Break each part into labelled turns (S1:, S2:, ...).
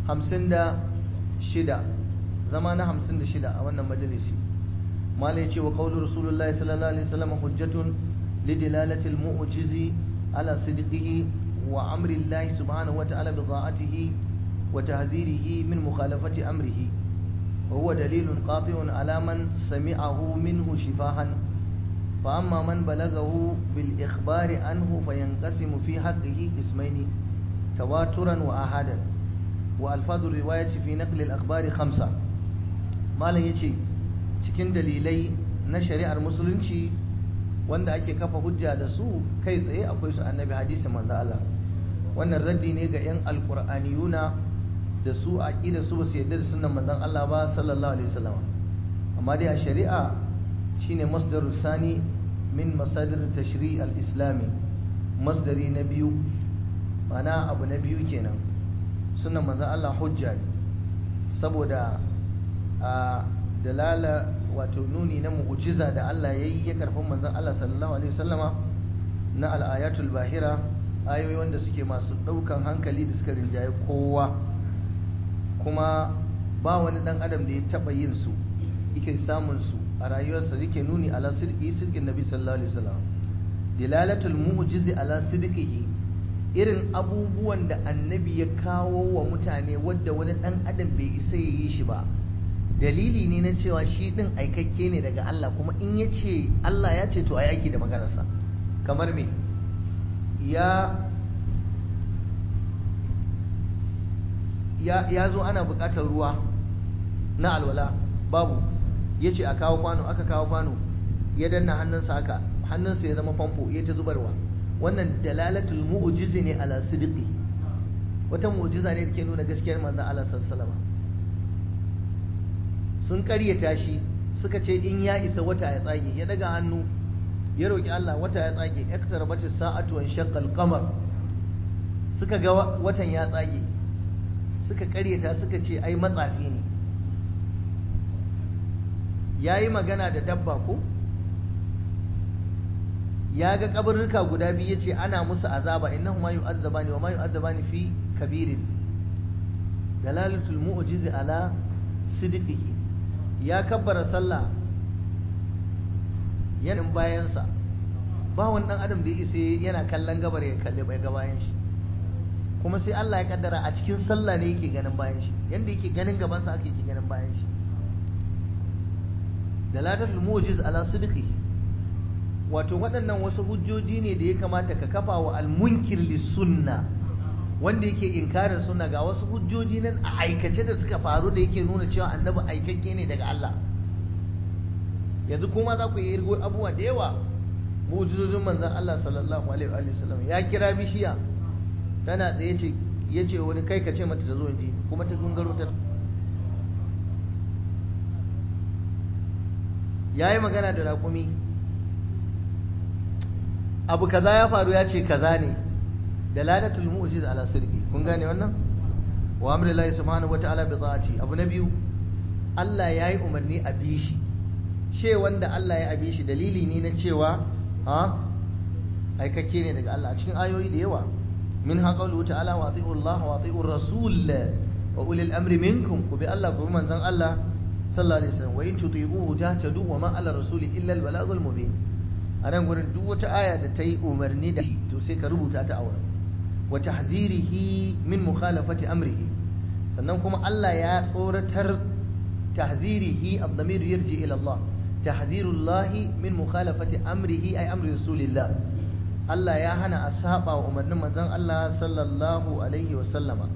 S1: hamsin da shida zama na hamsin da shida a wannan majalisi mala ya ce wa ƙaunar rasulullahi sallallahu alaihi wasallam hujjatun lidilalatil mu'jizi ala sidqihi wa amri Allah subhanahu wa ta'ala bi ta'atihi wa tahdhirihi min mukhalafati amrihi wa huwa dalilun qati'un ala man sami'ahu minhu shifahan fa amma man balaghahu bil ikhbari anhu fayanqasimu fi haqqihi qismaini tawaturan wa ahadan وألفاظ الرواية في نقل الأخبار خمسة ما لا يجي cikin dalilai na shari'ar musulunci wanda ake kafa hujja da su kai tsaye akwai su annabi hadisi manzo Allah wannan raddi ne ga yan alqur'aniyuna da su aqida su ba su yarda da sunnan manzon Allah ba sallallahu alaihi wasallam amma dai a shari'a shine masdaru sani min masadir tashri' al-islami masdari na biyu mana abu na biyu kenan sunan manzan Allah hujja ne saboda a dalala wato nuni na mu'jiza da Allah ya yi ya karfin manzan Allah sallallahu alaihi wasallama na al'ayatul bahira ayoyi wanda suke masu ɗaukan hankali da suka rinjaye kowa kuma ba wani ɗan adam da ya taɓa yin su yake samun su a rayuwarsa yake nuni ala sirki sirkin nabi sallallahu alaihi wasallam dilalatul mu'jizi ala sidqihi irin abubuwan da annabi ya kawo wa mutane wadda wani ɗan adam bai isa ya yi shi ba dalili ne na cewa shi ɗin aikakke ne daga Allah kuma in ya ce Allah ya ce to a aiki da maganarsa kamar me ya ya zo ana buƙatar ruwa na alwala babu ya ce a kawo kwano aka kawo kwano ya danna hannunsa haka hannunsa ya zama famfo ya ta zubarwa wannan dalalatul mu'jizi ne ala sidqi wata mu'jiza ne da ke nuna gaskiyar manzon Allah sallallahu sun karyata shi suka ce in ya isa wata ya tsage ya daga hannu ya roki Allah wata ya tsage iktarabatis sa'atu wan shaqqal qamar suka ga watan ya tsage suka karyata suka ce ai matsafi ne yayi magana da dabba ko ya ga kabarruka guda biyu ya ce ana musu azaba innahu ma yu'azzabani wa ma yu'azzabani fi kabirin dalalatul mu'jizi ala sidqihi ya kabbara sallah yanin bayansa ba wani dan adam da ya isa yana kallon gabar ya kalli bai ga bayan shi kuma sai Allah ya kaddara a cikin sallah ne yake ganin bayan shi yanda yake ganin gabansa ake yake ganin bayan shi dalalatul mu'jiz ala sidqihi wato waɗannan wasu hujjoji ne da ya kamata ka kafa wa almunkir sunna wanda yake inkarin sunna ga wasu hujjoji nan a aikace da suka faru da yake nuna cewa annabi aikakke ne daga Allah yanzu kuma za ku yi irgo abubuwa da yawa mu'jizozin manzon Allah sallallahu alaihi wa sallam ya kira bishiya tana tsaye ce ya ce wani kai ka ce mata ta zo inji kuma ta gungaro ta ya yi magana da raƙumi abu kaza ya faru ya ce kaza ne dalalatul mu'jiz ala sirqi kun gane wannan wa amrillahi subhanahu wa ta'ala bi ta'ati abu na biyu Allah ya yi umarni a bi shi ce wanda Allah ya abi shi dalili ne na cewa ha aikakke ne daga Allah a cikin ayoyi da yawa min ha qawlu ta'ala wa ati'u Allah wa ati'u rasul wa ulil amri minkum ku bi Allah ku bi manzon Allah sallallahu alaihi wasallam wa in tuti'uhu tahtadu wa ma ala rasuli illa al balagul mubin a nan gurin duk wata aya da ta yi umarni da to sai ka rubuta ta a wurin wa tahzirihi min mukhalafati amrihi sannan kuma Allah ya tsoratar tahzirihi ad-damir yarji ila Allah tahzirullahi min mukhalafati amrihi ay amri rasulillah Allah ya hana a saba wa umarnin manzon Allah sallallahu alaihi wa sallama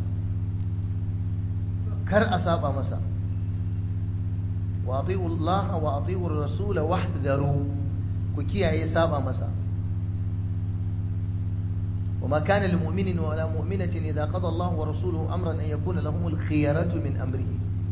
S1: kar a saba masa wa ati'u Allah wa ati'u ar-rasul wahdharu ku kiyaye saba masa وما كان لمؤمن ولا مؤمنة إذا قضى الله ورسوله أمرا أن يكون لهم الخيرة من أمره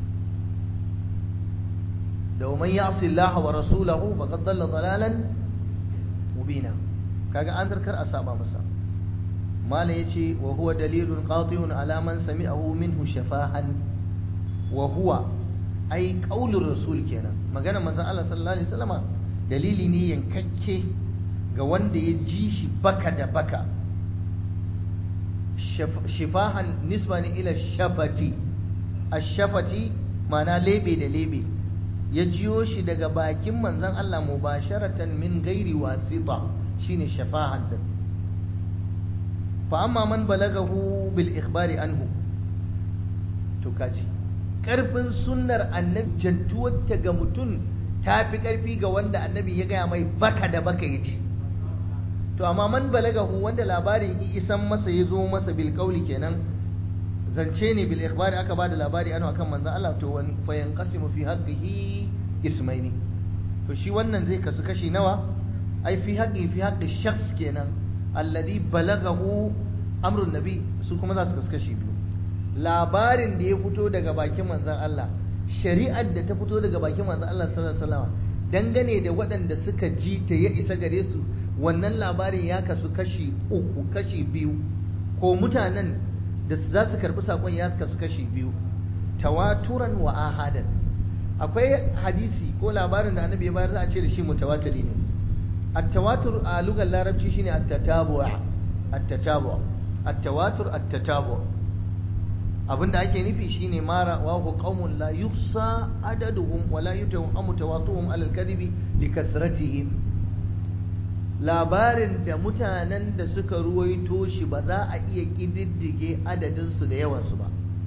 S1: لو من يعص الله ورسوله فقد ضل ضلالا مبينا كاغا أنذر كر أسامة مسا ما ليشي وهو دليل قاطع على من سمعه منه شفاها وهو أي قول الرسول كنا ما قال من الله صلى الله عليه وسلم dalili ne yankakke ga wanda ya ji shi baka da baka shifahan nisba ne ila shafati ashafati ma'ana lebe da lebe ya jiyo shi daga bakin manzon Allah mubasharatan min gairi wasita shine shafahan din fa amma man balagahu bil ikhbari anhu to kaji karfin sunnar annabi jantuwarta ga mutum ta fi karfi ga wanda annabi ya gaya mai baka da baka ya ci to amma man balagahu wanda labarin isan masa ya zo masa bil kauli kenan zance ne bil ikhbari aka bada labari ano akan manzon Allah to wan fa yanqasimu fi haqqihi ismaini to shi wannan zai kasu kashi nawa ai fi haqqi fi haqqi shakhs kenan alladhi balagahu amrun nabi su kuma za su kasu kashi biyu labarin da ya fito daga bakin manzon Allah shari'ar da ta fito daga bakin manzon Allah sallallahu alaihi wasallam dangane da waɗanda suka ji ta ya isa gare su wannan labarin ya kasu kashi uku kashi biyu ko mutanen da za su karbi sakon ya kasu kashi biyu tawaturan wa ahadan akwai hadisi ko labarin da annabi ya bayar za a ce da shi mutawatiri ne at-tawatur a lugar larabci shine at-tatabu' at-tatabu' at-tawatur at-tatabu' abinda ake nufi shine mara wa hu qaumun la yuhsa adaduhum wa la yutawammu tawatuhum ala al-kadhibi li kasratihim labarin da mutanen da suka ruwaito shi ba za a iya ƙididdige adadinsu da yawansu ba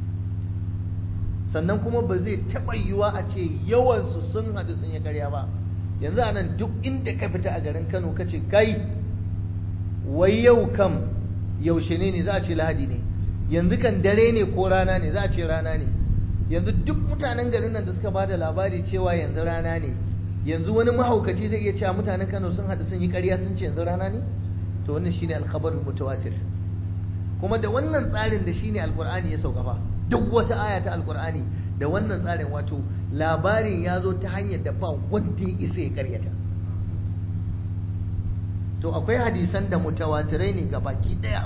S1: sannan kuma ba zai taɓa yiwuwa a ce yawansu sun haɗu sun yi karya ba yanzu a nan duk inda ka fita a garin kano ka ce kai wai yau kam yaushe ne ne za a ce lahadi ne yanzu kan dare ne ko rana ne za a ce rana ne yanzu duk mutanen garin nan da suka ba da labari cewa yanzu rana ne yanzu wani mahaukaci zai iya cewa mutanen Kano sun haɗu sun yi ƙarya sun ce yanzu rana ne to wannan shine alkhabarul mutawatir kuma da wannan tsarin da shine alqur'ani ya sauka fa duk wata aya ta alqur'ani da wannan tsarin wato labarin ya zo ta hanyar da ba wanda ya isa ya karyata to akwai hadisan da mutawatirai ne ga baki daya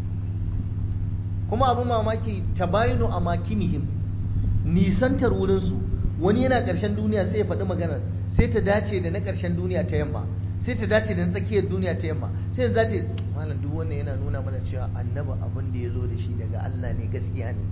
S1: kuma abin mamaki tabayinu a makinihim nisantar wurinsu wani yana ƙarshen duniya sai ya faɗi maganar sai ta dace da na ƙarshen duniya ta yamma sai ta dace da na tsakiyar duniya ta yamma sai ta dace malam duk wannan yana nuna mana cewa annabi abin da ya zo da shi daga Allah ne gaskiya ne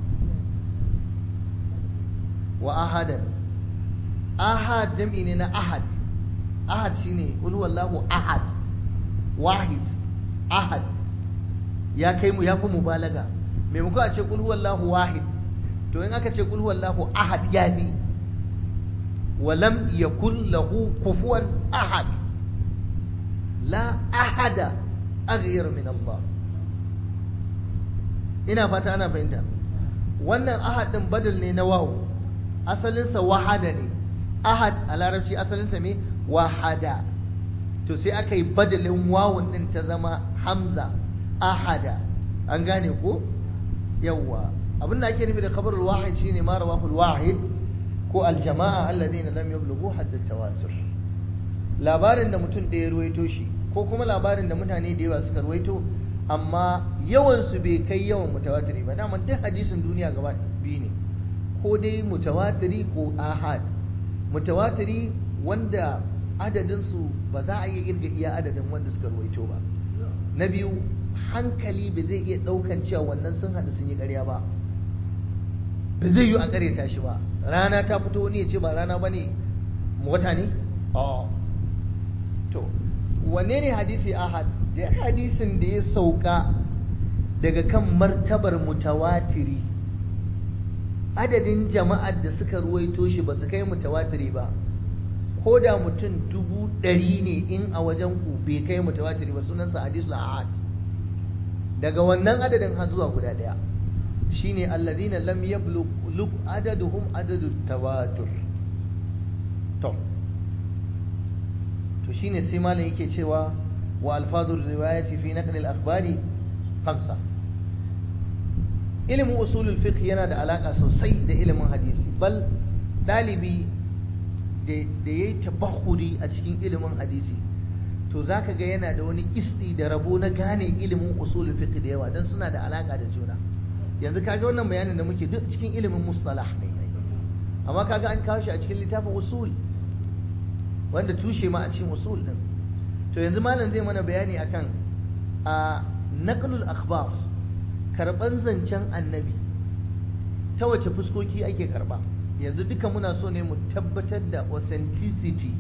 S1: wa ahadan ahad jam'i ne na ahad ahad shine qul huwallahu ahad wahid ahad ya kai mu ya fi mubalaga maimako a ce qul huwallahu wahid to in aka ce qul huwallahu ahad ya bi ولم يكن له كفوا أحد لا أحد أغير من الله ina fata ana fahimta wannan ahad din badal ne na wawu asalinsa wahada ne ahad a larabci asalinsa me wahada to sai aka yi badalin wawun din ta zama hamza ahada an gane ko yawwa abinda ake nufi da khabarul wahid shine ma rawahul wahid ko aljama'a alladhina lam yablughu hadd tawatur labarin da mutum ɗaya ruwaito shi ko kuma labarin da mutane da yawa suka ruwaito amma yawan su bai kai yawan mutawatiri ba dama duk hadisin duniya gaba biyu ne ko dai mutawatiri ko ahad mutawatiri wanda adadin su ba za a iya irga iya adadin wanda suka ruwaito ba na biyu hankali ba zai iya ɗaukan cewa wannan sun haɗu sun yi ƙarya ba ba zai yi a ƙareta shi ba rana ta fito wani ya ce ba rana ba ne wata ne? to wanne ne hadisi ahad da hadisin da ya sauka daga kan martabar mutawatiri adadin jama'ar da suka ruwaito shi ba su kai mutawatiri ba ko da mutum dubu ɗari ne in a wajen ku bai kai mutawatiri ba sunansa hadisul ahad daga wannan adadin har zuwa guda ɗaya shine alladhina lam yablugh adaduhum adadu tawatur to to shine sai malam yake cewa wa alfazur riwayati fi naql al akhbari khamsa ilimin usulul fiqh yana da alaka sosai da ilimin hadisi bal dalibi da yayi tabahuri a cikin ilimin hadisi to zaka ga yana da wani kisti da rabo na gane ilimin usulul fiqh da yawa dan suna da alaka da juna yanzu kaga wannan bayanin da muke duk cikin ilimin mustalah ne amma kaga an kawo shi a cikin littafin usul wanda tushe ma a cikin usul din to yanzu malam zai mana bayani akan a naqlul akhbar karban zancen annabi ta wace fuskoki ake karba yanzu duka muna so ne mu tabbatar da authenticity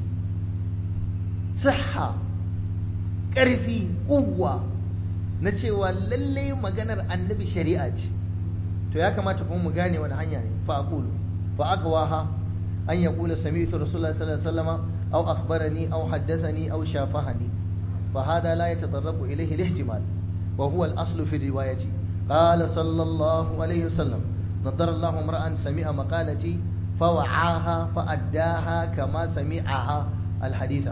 S1: sihha ƙarfi kuwa na cewa lallai maganar annabi shari'a ce to ya kamata kuma mu gane wani hanya ne fa aqulu fa aqwaha an yaqula sami'tu rasulullahi sallallahu alaihi wasallam aw akhbarani aw haddathani aw shafahani fa hada la yatadarrabu ilayhi al-ihtimal wa huwa al-aslu fi riwayati qala sallallahu alaihi wasallam نظر الله امرأ سمع مقالتي فوعاها فأداها كما سمعها الحديث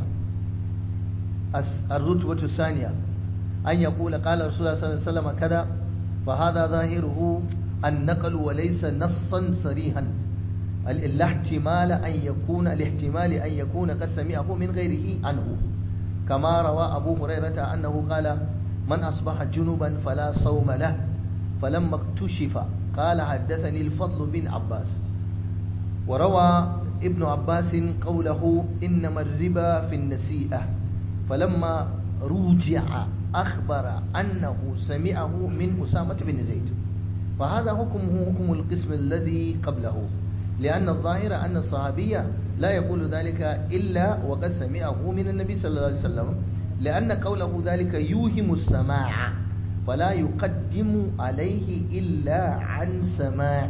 S1: الرتبة الثانية أن يقول قال رسول الله صلى الله عليه وسلم كذا فهذا ظاهره النقل وليس نصا صريحا لا احتمال أن يكون الاحتمال أن يكون قد سمعه من غيره عنه كما روى أبو هريرة أنه قال من أصبح جنبا فلا صوم له فلما اكتشف قال حدثني الفضل بن عباس وروى ابن عباس قوله إنما الربا في النسيئة فلما رجع أخبر أنه سمعه من أسامة بن زيد فهذا حكمه حكم القسم الذي قبله لأن الظاهر أن الصحابي لا يقول ذلك إلا وقد سمعه من النبي صلى الله عليه وسلم لأن قوله ذلك يوهم السماع فلا يقدم عليه إلا عن سماع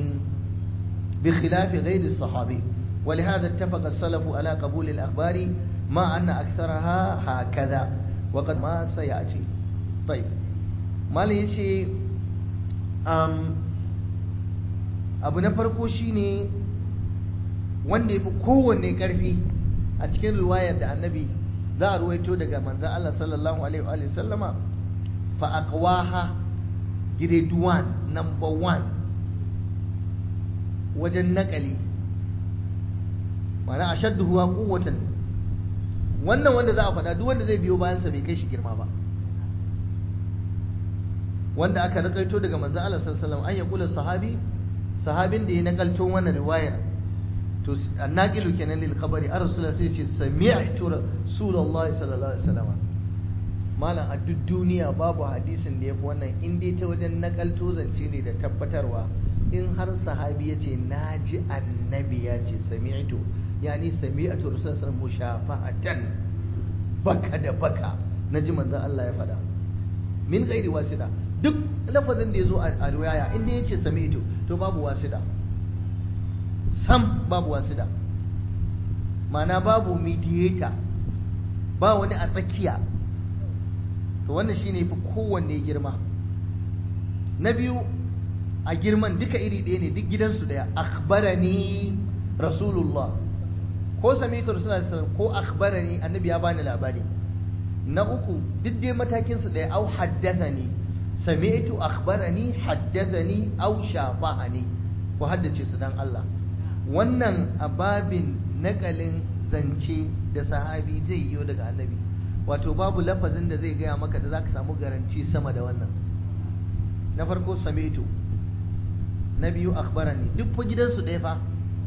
S1: بخلاف غير الصحابي ولهذا اتفق السلف على قبول الأخبار مع أن أكثرها هكذا وقد ما سيأتي طيب ما ليش أم abu na farko shine wanda ya fi kowanne ƙarfi a cikin ruwayar da annabi za a ruwaito daga manzan Allah sallallahu alaihi wa sallama fa aqwaha grade 1 number 1 wajen nakali mana ashadduhu quwwatan wannan wanda za a faɗa duk wanda zai biyo bayan sa bai kai shi girma ba wanda aka nakaito daga manzon Allah sallallahu alaihi wasallam an yaqula sahabi sahabin da ya nakalto wannan riwayar to annaqilu kenan lil khabari ar rasul sai ce sami'tu rasulullahi sallallahu alaihi wasallam malam a duk duniya babu hadisin da yafi wannan in dai ta wajen nakalto zance ne da tabbatarwa in har sahabi ya ce naji annabi ya ce sami'tu yani sami'tu rasulullahi sallallahu alaihi wasallam mushafa'atan baka da baka naji manzon Allah ya faɗa min ghairi wasida duk lafazin da ya zo a riwaya inda ya ce sami'tu to babu wasida sam babu wasida mana babu mediator ba wani a tsakiya to wannan shine fi kowanne girma na biyu a girman duka iri ɗaya ne duk gidansu ɗaya akhbarani rasulullah ko sami'tu rasulullah ko akhbarani annabi ya bani labari na uku duk dai matakinsu ɗaya au haddathani sami'tu akhbarani haddathani aw shafa'ani ku haddace su dan Allah wannan ababin nakalin zance da sahabi zai yi daga annabi wato babu lafazin da zai gaya maka da zaka samu garanti sama da wannan na farko sami'tu na biyu akhbarani duk fa gidansu ɗaya fa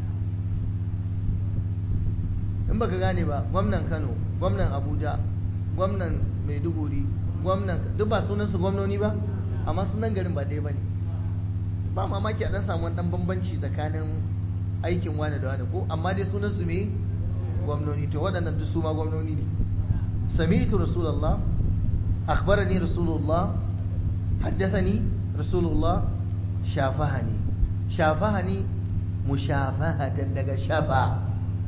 S1: in baka gane ba gwamnan Kano gwamnan Abuja gwamnan Maiduguri gwamnan duk ba sunansu gwamnoni ba amma sunan garin ba ɗaya ba ne ba mamaki a ɗan samu wani ɗan bambanci tsakanin aikin wani da wani ko amma dai sunansu me gwamnoni to waɗannan duk su ma gwamnoni ne sami'tu rasulullah akhbarani rasulullah haddathani rasulullah shafahani shafahani mushafahatan daga shafa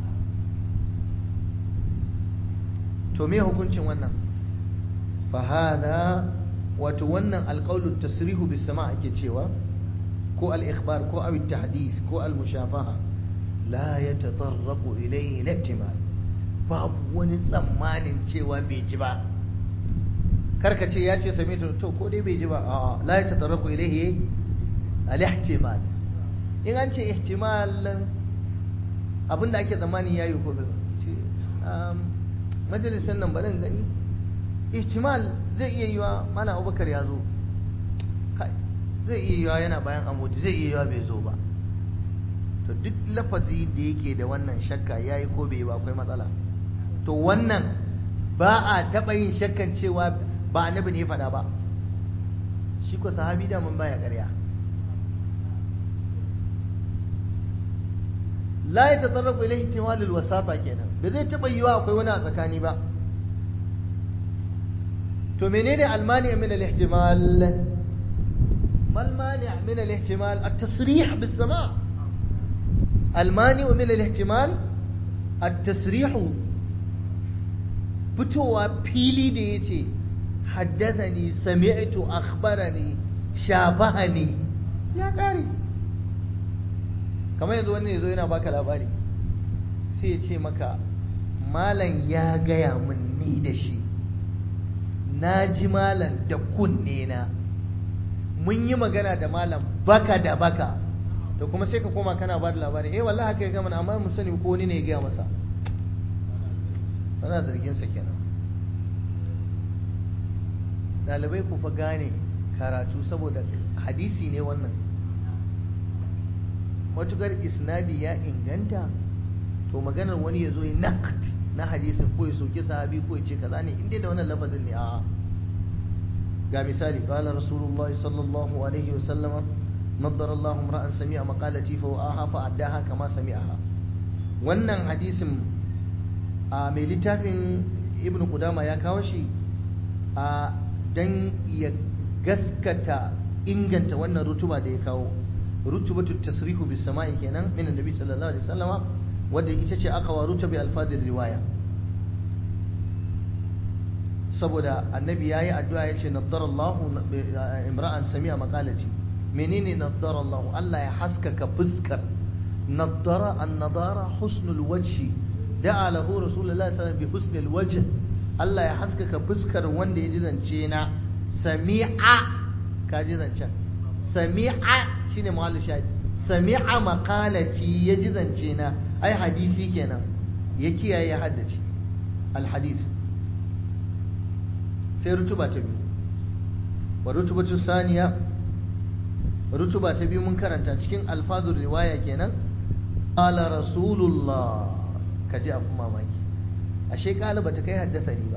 S1: to me hukuncin wannan fahada wato wannan alƙaunin tasrihu bis sama ake cewa ko al-ikhbar ko aw tahdith ko al-mushafaha la yatatarraqu ilayhi al-ihtimal babu wani tsammanin cewa bai ji ba karka ce ya ce sami to ko dai bai ji ba a la yatatarraqu ilayhi al-ihtimal in an ce ihtimal abinda ake tsammani yayi ko bai ce majalisar nan bari gani ihtimal zai iya yiwa mana abubakar ya zo zai iya yiwa yana bayan amudi zai iya yiwa bai zo ba to duk lafazi da yake da wannan shakka ya yi ko bai ba akwai matsala to wannan ba a taɓa yin shakkan cewa ba annabi ne faɗa ba shi ko sahabi da mun baya ƙarya la ya tatarrafu ilaihi ihtimalul wasata kenan ba zai taba yiwa akwai wani a tsakani ba to menene almani min al-ihtimal mal mani min al-ihtimal at-tasrih bis sama' almani min al-ihtimal at-tasrih fitowa fili da yace haddathani sami'tu akhbarani shabahani ya kare kamar yanzu wani zo yana baka labari sai ya ce maka malam ya gaya min ni da shi na ji malam da kunne na mun yi magana da malam baka da baka to kuma sai ka koma kana ba da labari eh wallahi haka ya gama amma mun sani ko wani ne ya gaya masa ana zargin sa kenan dalibai ku fa gane karatu saboda hadisi ne wannan matukar isnadi ya inganta to maganar wani ya zo ya naqd na hadisin ko ya soke sahabi ko ya ce kaza ne inda da wannan lafazin ne a ga misali qala rasulullahi sallallahu alaihi wasallama naddara Allah imra'an sami'a maqalati fa wa'aha fa addaha kama sami'aha wannan hadisin a mai littafin ibnu qudama ya kawo shi a dan ya gaskata inganta wannan rutuba da ya kawo rutubatu tasrihu bis sama'i kenan min annabi sallallahu alaihi wasallama wadda ita ce aka wa rutubi alfadil riwaya saboda annabi yayi addu'a yace naddara Allah imra'an sami'a maqalati menene naddara Allah Allah ya haskaka fuskar naddara an-nadara husnul wajhi da'a lahu rasulullahi sallallahu alaihi wasallam bi husnil wajh Allah ya haskaka fuskar wanda ya ji zance na sami'a ka ji zancen sami'a shine muhallu shahid sami'a maqalati ya ji zance na ai hadisi kenan ya kiyaye ya haddace alhadith sai rutuba ta biyu wa rutubatu saniya rutuba ta biyu mun karanta cikin alfazur riwaya kenan qala rasulullah kaji abu mamaki ashe kala bata kai haddasa ni ba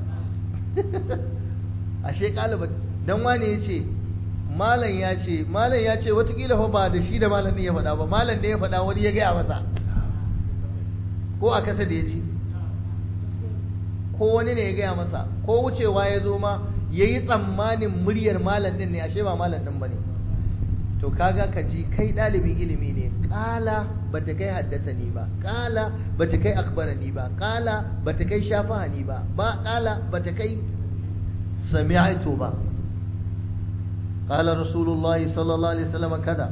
S1: ashe kala bata dan wane yace malam ya ce malam ya ce watakila fa ba da shi da malam ne ya faɗa ba malam ne ya faɗa wani ya gaya masa ko a kasa da ya ji ko wani ne ya gaya masa ko wucewa ya zo ma ya yi tsammanin muryar malam ɗin ne ashe ba malam ɗin ba ne to kaga ka ji kai ɗalibin ilimi ne ƙala ba ta kai haddasa ni ba ƙala ba ta kai akbara ni ba ƙala ba ta kai shafaha ni ba ba ƙala ba ta kai sami'aitu ba قال رسول الله صلى الله عليه وسلم كذا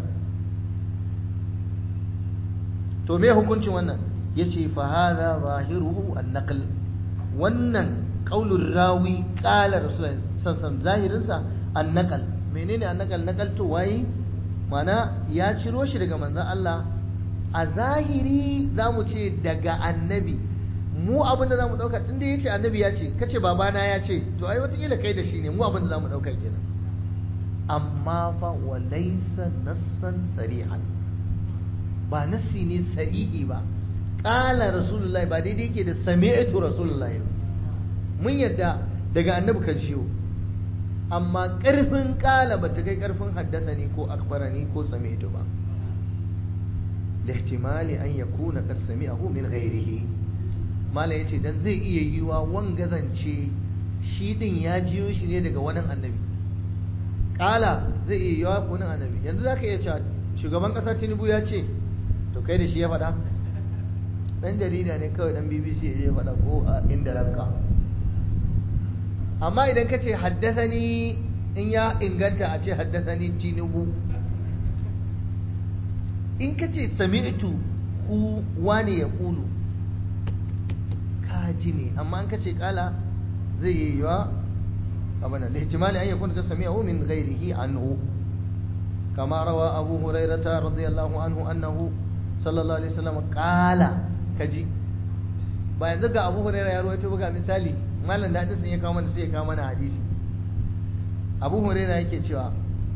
S1: to me hukuncin wannan yace fa hadha zahiruhu an-naql wannan qaulur rawi qala rasul sallallahu zahirin sa an-naql menene an-naql naqal to wayi mana ya ciro shi daga manzon Allah a zahiri zamu ce daga annabi mu abin da zamu dauka tunda yace annabi ya ce kace babana ya ce to ai wata kai da shi ne mu abin da zamu dauka kenan amma fa wa laysa nassan sarihan ba nassi ne sarihi ba qala rasulullahi ba daidai yake da sami'tu rasulullahi mun yadda daga annabi ka jiyo amma karfin qala bata kai karfin haddathani ko akbarani ko sami'tu ba lihtimali an yakuna qad sami'ahu min ghairihi mala yace dan zai iya yiwa wangazance shi din ya jiyo shi ne daga wani annabi kala zai iya yawa kunin annabi yanzu za ka iya cewa shugaban ƙasa tinubu ya ce to kai da shi ya faɗa ɗan jarida ne kawai ɗan bbc ya faɗa ko a inda ranka amma idan ka ce haddasani in ya inganta a ce haddasani tinubu in ka ce sami'tu ku wane ya kulu ka ji ne amma in ka ce kala zai iya yawa أبدا لاحتمال أن يكون قد سمعه من غيره عنه كما روى أبو هريرة رضي الله عنه أنه صلى الله عليه وسلم قال كجي bayan zaga abu huraira ya rawaito buga misali malam da hadisin ya kawo mana sai ya kawo mana hadisi abu huraira yake cewa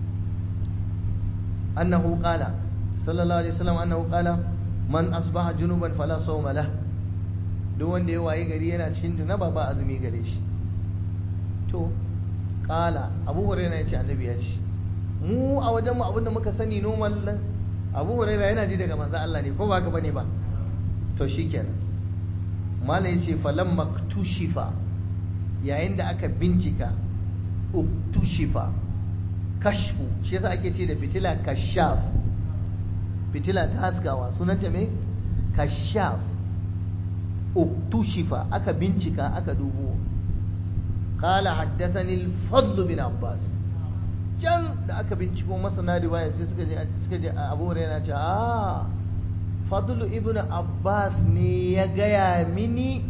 S1: annahu qala sallallahu alaihi wasallam annahu qala man asbaha junuban fala sawma lah duk wanda ya wayi gari yana cikin junaba ba azumi gare shi to kala abu huraira ya ce annabi ya ce mu a wajen mu abinda muka sani normal abu huraira yana ji daga manzo Allah ne ko ba ka bane ba to shikenan malai yace falam maktushifa yayin da aka bincika uktushifa kashfu shi yasa ake ce da fitila kashaf fitila ta haskawa sunanta me kashaf uktushifa aka bincika aka dubo qala haddathani al-fadl bin abbas can da aka binciko masana riwaya sai suka je suka je Abu Hurairah ce ah fadl ibn abbas ne ya gaya mini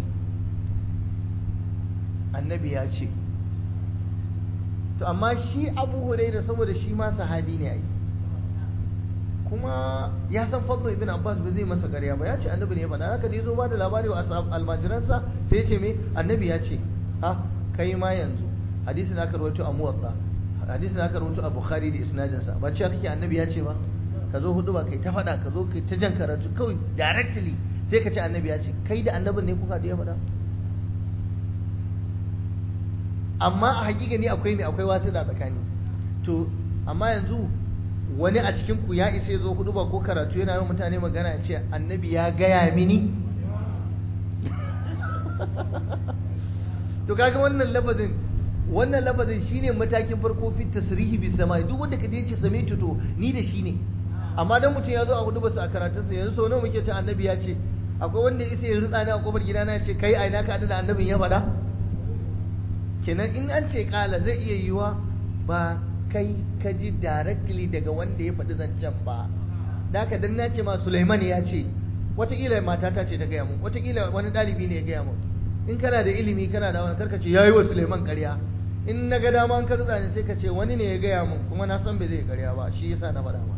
S1: annabi ya ce to amma shi Abu Hurairah saboda shi ma sahabi ne ai kuma ya san fadlo ibn abbas ba zai masa ƙarya ba ya ce annabi ne ya faɗa haka da ya zo ba da labari wa almajiransa sai ya ce me annabi ya ce ha kai ma yanzu hadisin aka rawaito a muwatta hadisin aka rawaito a bukhari da isnadinsa ba cewa kake annabi ya ce ba ka zo hudu ba kai ta faɗa ka zo kai ta jan karatu kawai directly sai ka ce annabi ya ce kai da annabin ne kuka da ya faɗa amma a hakika ne akwai mai akwai wasu da tsakani to amma yanzu wani a cikin ku ya isa zo hudu ba ko karatu yana yi mutane magana ya ce annabi ya gaya mini to kaga wannan lafazin wannan lafazin shine matakin farko fi tasrihi bis samai duk wanda kaje ce same to ni da shi ne amma dan mutum ya zo a hudu basu a karatun sa yanzu sau nawa muke ce annabi ya ce akwai wanda isa ya rutsa ni a kofar gidana ya ce kai a ina ka da annabin ya faɗa kenan in an ce kala zai iya yiwa ba kai ka ji directly daga wanda ya faɗi zancen ba da haka dan na ce ma Sulaiman ya ce wataƙila matata ce ta gaya mun wataƙila wani ɗalibi ne ya gaya mun in kana da ilimi kana da wani karka ce yayi wa Sulaiman ƙarya in na ga dama an ka rutsa ne sai ka ce wani ne ya gaya mun kuma na san bai zai ƙarya ba shi yasa na faɗa ma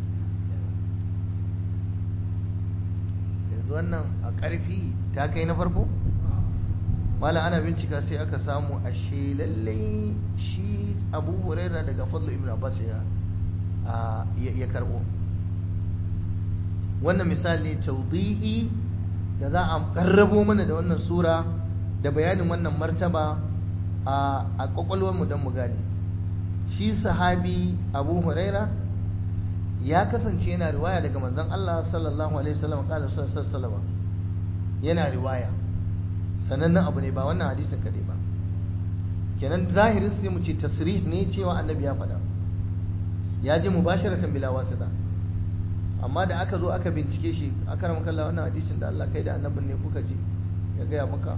S1: yanzu wannan a ƙarfi ta kai na farko malam ana bincika sai aka samu ashe lallai shi abu huraira daga fadlu ibn abbas ya ya karbo wannan misali tawdihi da za a karrabo mana da wannan sura da bayanin wannan martaba a kwakwalwar mu don mu gane shi sahabi abu huraira ya kasance yana riwaya daga manzon Allah sallallahu alaihi wasallam kala sallallahu yana riwaya sanannen abu ne ba wannan hadisin kadai ba kenan zahirin sai mu ce tasrih ne cewa annabi ya faɗa ya ji mubasharatan bila wasita amma da aka zo aka bincike shi aka rama kalla wannan hadisin da Allah kai da annabin ne kuka ji ya gaya maka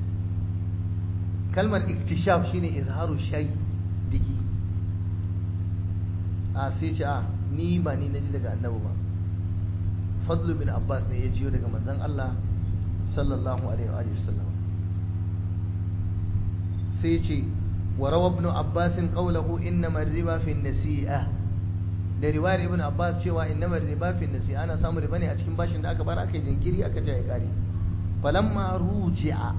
S1: kalmar iktishaf shine izharu shay digi a sai ce a ni ba ni na ji daga annabi ba fadlu bin abbas ne ya jiyo daga manzon Allah sallallahu alaihi wa sallam sai ce wa rawa ibn abbas qawluhu innama riba fi nasi'a da riwayar ibn abbas cewa innama riba fi nasi'a ana samu riba ne a cikin bashin da aka bar aka jinkiri aka ja ya kare falamma ruji'a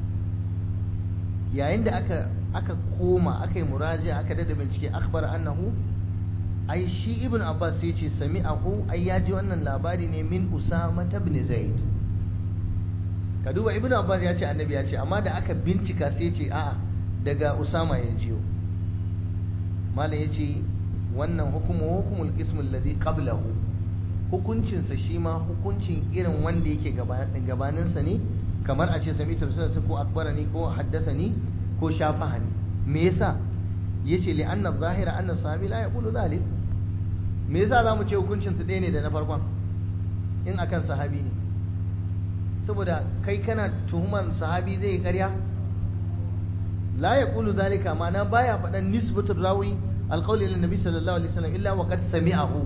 S1: yayin da aka aka koma aka yi muraji'a aka dada bincike akhbar annahu ai shi ibn abbas sai ce sami'ahu ai ya ji wannan labari ne min usama ibn zaid ka duba ibn abbas ya ce annabi ya ce amma da aka bincika sai ce a'a daga usama ya jiyo malam ya ce wannan hukumu hukumul qismul ladhi qablahu hukuncinsa shi ma hukuncin irin wanda yake gabaninsa ne kamar a ce sami tafsirarsa ko akbarani ko haddasani ko shafahani me yasa yace li anna zahira anna sahabi la yaqulu zalik me yasa zamu ce hukuncin su ɗaya ne da na farkon in akan sahabi ne saboda kai kana tuhuman sahabi zai yi ƙarya la yaqulu zalika ma'ana baya faɗan nisbatul rawi alqawli lin nabi sallallahu alaihi wasallam illa wa qad sami'ahu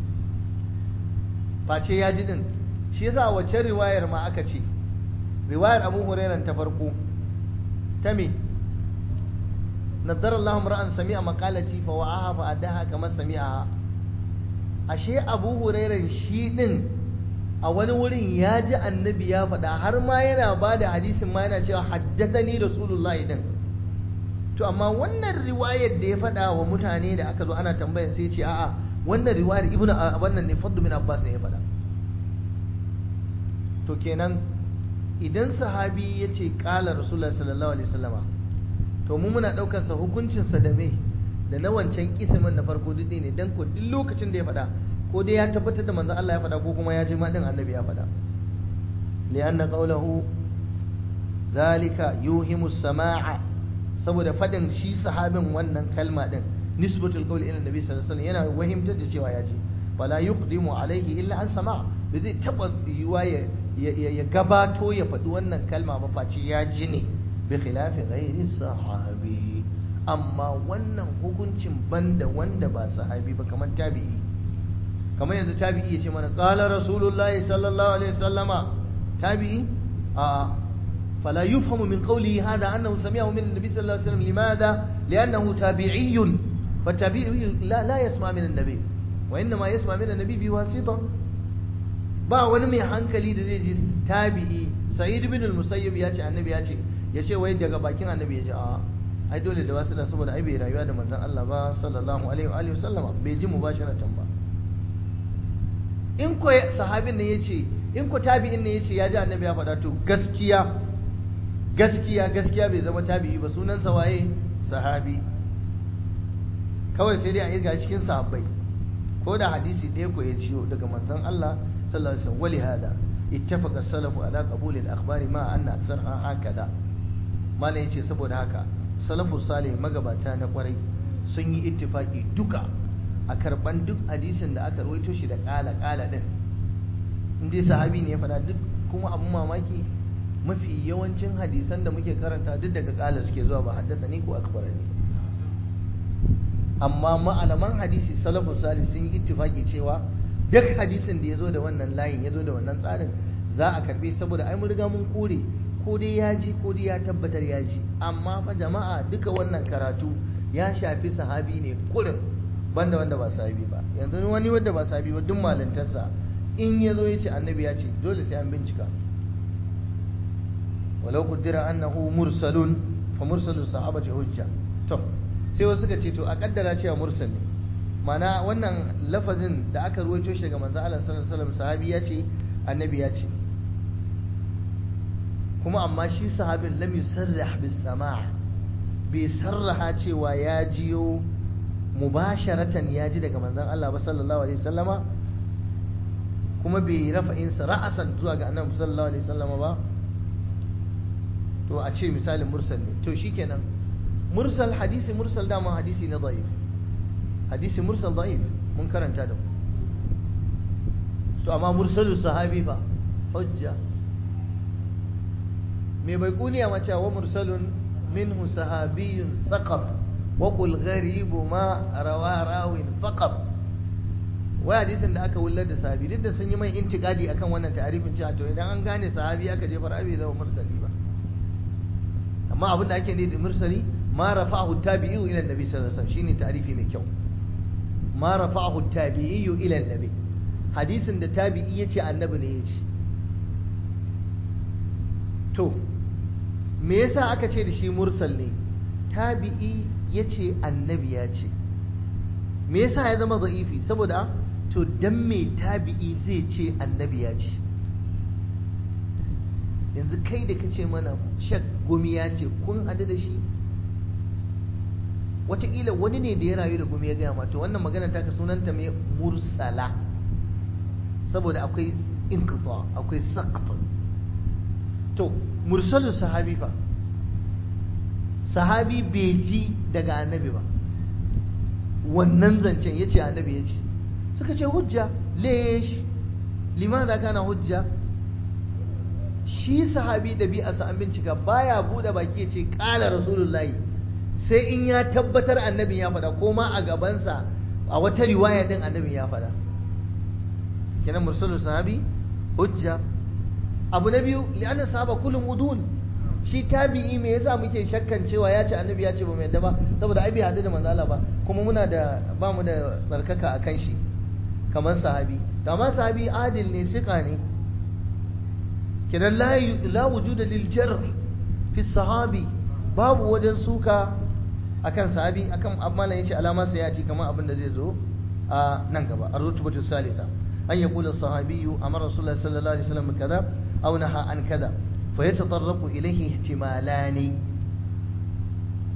S1: face ya ji din shi yasa wacce riwayar ma aka ce riwayar Abu Hurairah ta farko ta me nadara Allah ra'an sami'a maqalati fa wa'aha fa adaha kama sami'a ashe Abu Hurairah shi din a wani wurin ya ji annabi ya faɗa har ma yana ba da hadisin ma yana cewa haddathani rasulullahi din to amma wannan riwayar da ya faɗa wa mutane da aka zo ana tambaya sai ce a'a wannan riwayar ibnu wannan ne fadlu min abbas ne ya faɗa to kenan idan sahabi ya ce ƙala rasulullah sallallahu alaihi wasallama to mu muna daukar sa hukuncin sa da me da na wancan kismin na farko duk ne dan ko duk lokacin da ya faɗa ko dai ya tabbatar da manzon Allah ya faɗa ko kuma ya ji ma din annabi ya faɗa li'anna qawluhu zalika yuhimu sama'a saboda faɗin shi sahabin wannan kalma din nisbatul qawli ila annabi sallallahu alaihi wasallam yana wahimtar da cewa ya ji fala yuqdimu alaihi illa an sama da zai taba yiwa ya gabato ya faɗi wannan kalma ba face ya ji ne bi khilafi ghairi sahabi amma wannan hukuncin banda wanda ba sahabi ba kamar tabi'i kamar yanzu tabi'i ya ce mana qala rasulullahi sallallahu alaihi wasallama tabi'i a فلا يفهم من قوله هذا أنه سمعه من النبي صلى الله عليه وسلم لماذا؟ لأنه تابعي فالتابعي لا, لا يسمع من النبي وإنما يسمع من النبي بواسطة ba wani mai hankali da zai ji tabi'i sa'id ibn al-musayyib ya ce annabi ya ce ya ce wai daga bakin annabi ya ce a ai dole da wasu da saboda ai bai rayuwa da manzon Allah ba sallallahu alaihi wa alihi wasallama bai ji mubasharatan ba in ko sahabin ne yace in ko tabi'in ne yace ya ji annabi ya faɗa to gaskiya gaskiya gaskiya bai zama tabi'i ba sunansa waye sahabi kawai sai dai a irga cikin sahabbai ko da hadisi ɗaya ko ya ciyo daga manzon Allah sallallahu alaihi wasallam wali hada ittafaqa salafu ala qabul al akhbar ma anna aksarha hakada malai yace saboda haka salafu salih magabata na kwarai sun yi ittifaki duka a karban duk hadisin da aka rawaito shi da kala kala din in dai sahabi ne ya faɗa duk kuma abun mamaki mafi yawancin hadisan da muke karanta duk daga kala suke zuwa ba haddasa ni ko akbarani amma ma'alaman hadisi salafu salih sun yi ittifaki cewa duk hadisin da ya zo da wannan layin ya zo da wannan tsarin za a karbe saboda ai mun riga mun kore ko dai ya ji ko dai ya tabbatar ya ji amma fa jama'a duka wannan karatu ya shafi sahabi ne kurin banda wanda ba sahabi ba yanzu wani wanda ba sahabi ba duk malintarsa in ya zo ya ce annabi ya ce dole sai an bincika walau qaddara annahu mursalun fa mursalu sahabati hujja to sai wasu suka ce to a kaddara cewa mursal ne mana wannan lafazin da aka ruwaito shi daga manzo Allah sallallahu alaihi wasallam sahabi ya ce annabi ya ce kuma amma shi sahabin lam yusarrih bis sama' bai sarraha cewa ya jiyo mubasharatan ya ji daga manzon Allah ba sallallahu alaihi wasallama kuma bai rafa'in sa ra'asan zuwa ga annabi sallallahu alaihi wasallama ba to a ce misalin mursal ne to shikenan mursal hadisi mursal dama hadisi na da'if hadisi mursal da'if mun karanta da to amma mursalu sahabi fa hujja me bai kuniya mace wa mursalun minhu sahabiyun saqab wa qul gharibu ma rawa rawin faqab wai hadisin da aka wullar da sahabi duk da sun yi mai intikadi akan wannan ta'arifin cewa to idan an gane sahabi aka je farabi zama mursali ba amma abin da ake ne da mursali ma rafa'ahu tabi'u ila annabi sallallahu alaihi wasallam shine ta'rifi mai kyau ma rafa'ahu tabi'u ila annabi hadisin da tabi'i yace annabi ne yace to me yasa aka ce da shi mursal ne tabi'i yace annabi ya ce me yasa ya zama da'ifi saboda to dan me tabi'i zai ce annabi ya ce yanzu kai da kace mana shak gumi ya ce kun hadu da shi wataƙila wani ne da ya rayu da gumi ya gaya ma to wannan magana ta ka sunanta mai mursala saboda akwai inqita akwai saqat to mursalu sahabi fa sahabi bai ji daga annabi ba wannan zancen yace annabi ya ce suka ce hujja lesh limaza kana hujja shi sahabi ɗabi'arsa an bincika baya buɗe baki ya ce ƙala rasulullahi sai in ya tabbatar annabin ya faɗa ko ma a gabansa a wata riwaya din annabin ya faɗa kenan mursalul sahabi hujja abu na biyu li'anna sahaba kullum udul shi tabi'i me yasa muke shakkan cewa ya ce annabi ya ce ba mu yadda ba saboda ai bai hadu da manzo Allah ba kuma muna da ba mu da tsarkaka akan shi kamar sahabi to amma sahabi adil ne sika ne kenan la la wujuda lil jarh fi sahabi babu wajen suka akan sahabi akan amalan yace alama sai ya ci kamar abin da zai zo a nan gaba ar-rutbatu salisa an yaqula as-sahabiyyu amara rasulullahi sallallahu alaihi wasallam kaza aw naha an kaza fa yatatarraqu ilayhi ihtimalani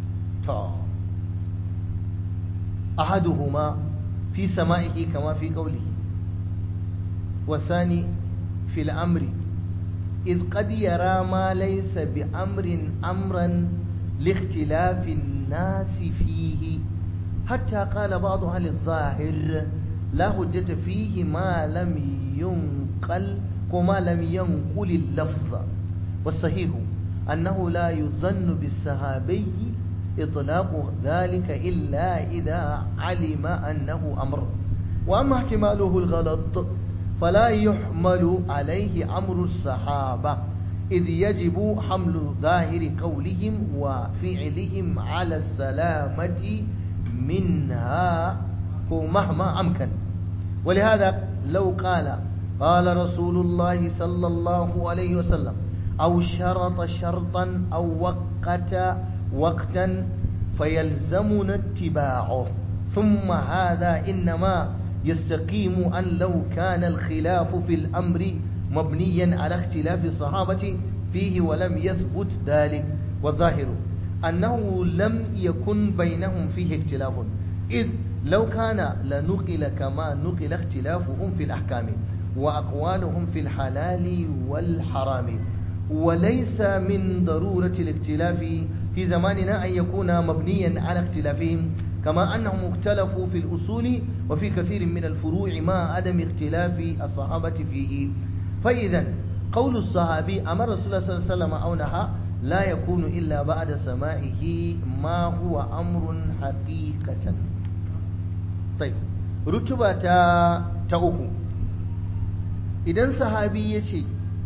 S1: أحدهما في سمائه كما في قوله والثاني في الأمر إذ قد يرى ما ليس بأمر أمرا لاختلاف الناس فيه حتى قال بعض أهل الظاهر لا حجة فيه ما لم ينقل وما لم ينقل اللفظ والصحيح أنه لا يظن بالصحابي إطلاق ذلك إلا إذا علم أنه أمر وأما احتماله الغلط فلا يحمل عليه أمر الصحابة إذ يجب حمل ظاهر قولهم وفعلهم على السلامة منها مهما أمكن ولهذا لو قال قال رسول الله صلى الله عليه وسلم أو شرط شرطا أو وقت وقتا فيلزمنا اتباعه ثم هذا إنما يستقيم أن لو كان الخلاف في الأمر مبنيا على اختلاف الصحابة فيه ولم يثبت ذلك والظاهر أنه لم يكن بينهم فيه اختلاف إذ لو كان لنقل كما نقل اختلافهم في الأحكام وأقوالهم في الحلال والحرام وليس من ضرورة الاختلاف في زماننا أن يكون مبنيا على اختلافهم كما أنهم اختلفوا في الأصول وفي كثير من الفروع مع عدم اختلاف الصحابة فيه فإذا قول الصحابي أمر رسول الله صلى الله عليه وسلم أو نهى لا يكون إلا بعد سمائه ما هو أمر حقيقة طيب رتبة تأوكو إذا صحابي يشي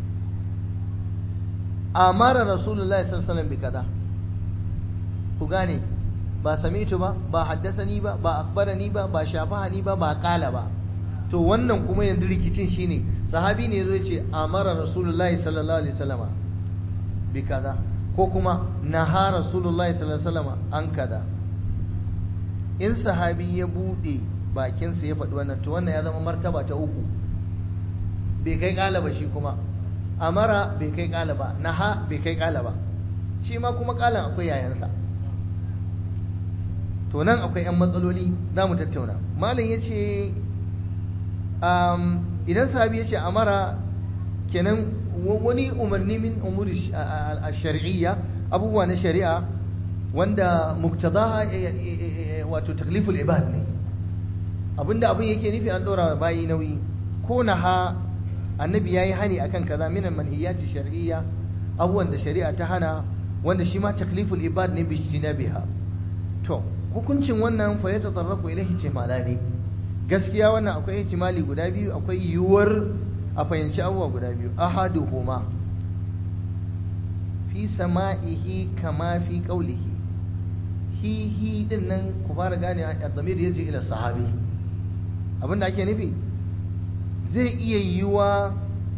S1: أمر رسول الله صلى الله عليه وسلم بكذا فقاني ba sami'tu ba ba haddasani ba ba akbarani ba ba shafahani ba ba kala ba to wannan kuma yanzu rikicin shine sahabi ne yazo yace amara rasulullahi sallallahu alaihi wasallama bi kaza ko kuma naha rasulullahi sallallahu alaihi wasallama an kaza in sahabi ya bude bakinsa ya faɗi wannan to wannan ya zama martaba ta uku bai kai kala ba shi kuma amara bai kai kala ba naha bai kai kala ba shi ma kuma kalan akwai yayansa to nan akwai 'yan matsaloli za mu tattauna malam ya ce idan sahabi ya ce amara kenan wani umarni min umuri shari'iyya abubuwa na shari'a wanda muktadaha wato takliful ibad ne abinda abin yake nufi an ɗora bayi nauyi ko na ha annabi ya yi hani akan kaza minan manhiyati shari'iyya abubuwan da shari'a ta hana wanda shi ma takliful ibad ne biha to hukuncin wannan fa ya tatarrafu ilaihi ihtimalani gaskiya wannan akwai ihtimali guda biyu akwai yiwuwar a fahimci abubuwa guda biyu ahaduhuma fi sama'ihi kama fi qawlihi hi hi din nan ku fara gane a zamir yaji ila sahabi abinda ake nufi zai iya yiwuwa